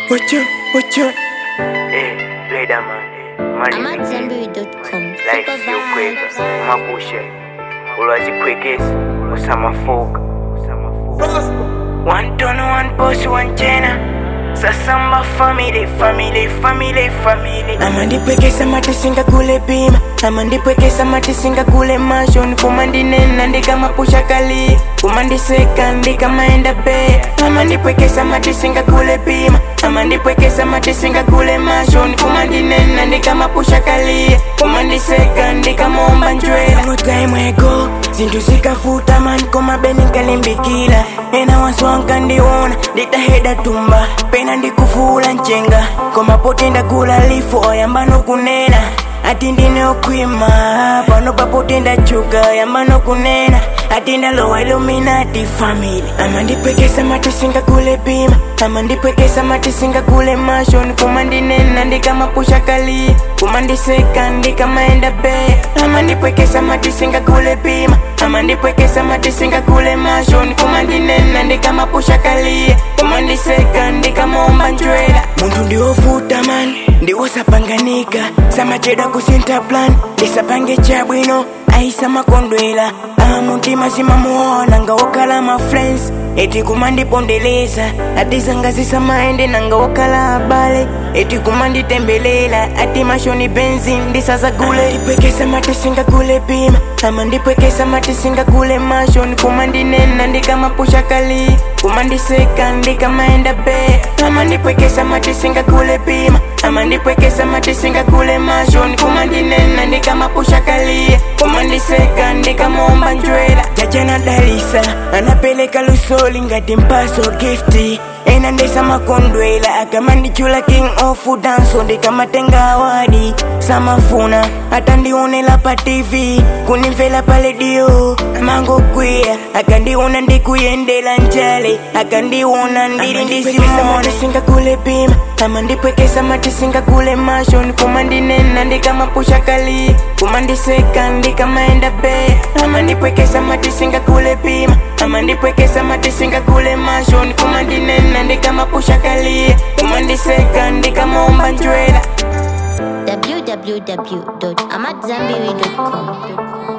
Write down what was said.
Watch out, watch out. Hey, Leatherman, I'm money at zenbury.com. life Super yo quick, vibes. mapushe ulwazikwekesa usamafoka one ton one boss one chena sasamba family family family family amandipwekesa matisinga kule pima amandipwekesa matisinga kule mashoni kumandinena ndikamapusha kali kumandiseka ndikamaenda be amandipwekesa matisinga kule pima amandipwekesa matisinga kule mashoni kumandinena ndikamapusha kali kumandiseka ndikamomba njwela notaimwego zinthu zikafuta mani koma beni nkalimbikila ena waswanka ndiwona nditaheda tumba pena ndikufula nchenga koma poti ndagula lifu oyamba nokunena ati ndine okhwima pano papoti ndachuka yamba nokunena ati ndalowa iluminati family amandipwekesa matisinga kule pima amandipwekesa matisinga kule mashoni kumandinena ndikamapusha kali kumandiseka ndikamaenda be amandipwekesa matisinga kule pima amandipwekesa matisinga kule mashoni kumandinena ndikamapusha kali kumandiseka ndikamomba njwela munthu ndiwovuta mani ndiwosapanganika samachedwa kusinta plan ndisapange chabwino aisa makondwela amutima simamuona ngawokala ma friends eti kumandipondeleza ati zangazisa maende nangawokala abale eti kumanditembelela ati mashoni benzi ndisazagule ndipwekesa matisinga kule pima ama ndipwekesa matisinga kule mashoni kumandinena ndikamapusha kali kumandiseka ndikamaenda be ama ndipwekesa matisinga kule pima ama ndipwekesa matisinga kule mashoni kumandinena ndikamapusha kali kumandiseka ndikamomba njwela jajana dalisa anapeleka lusoli ngati mpaso gifti ena ndesa makondwela akamandichula king of danso ndikamatenga awadi samafuna atandionela pa tv kunimvela pa redio mangokwiya akandiona ndikuyendela njale akandiona ndili ndisimona kule pima ama ndipwekesa matisinga kule mashoni kumandinena ndikamapusha kali kumandiseka ndikamaenda be ama ndipwekesa matisinga kule pima ama ndipwekesa matisinga kule mashoni kumandinena ndikamapusha kali kumandiseka ndikamomba njwela www.amatzambiri.com.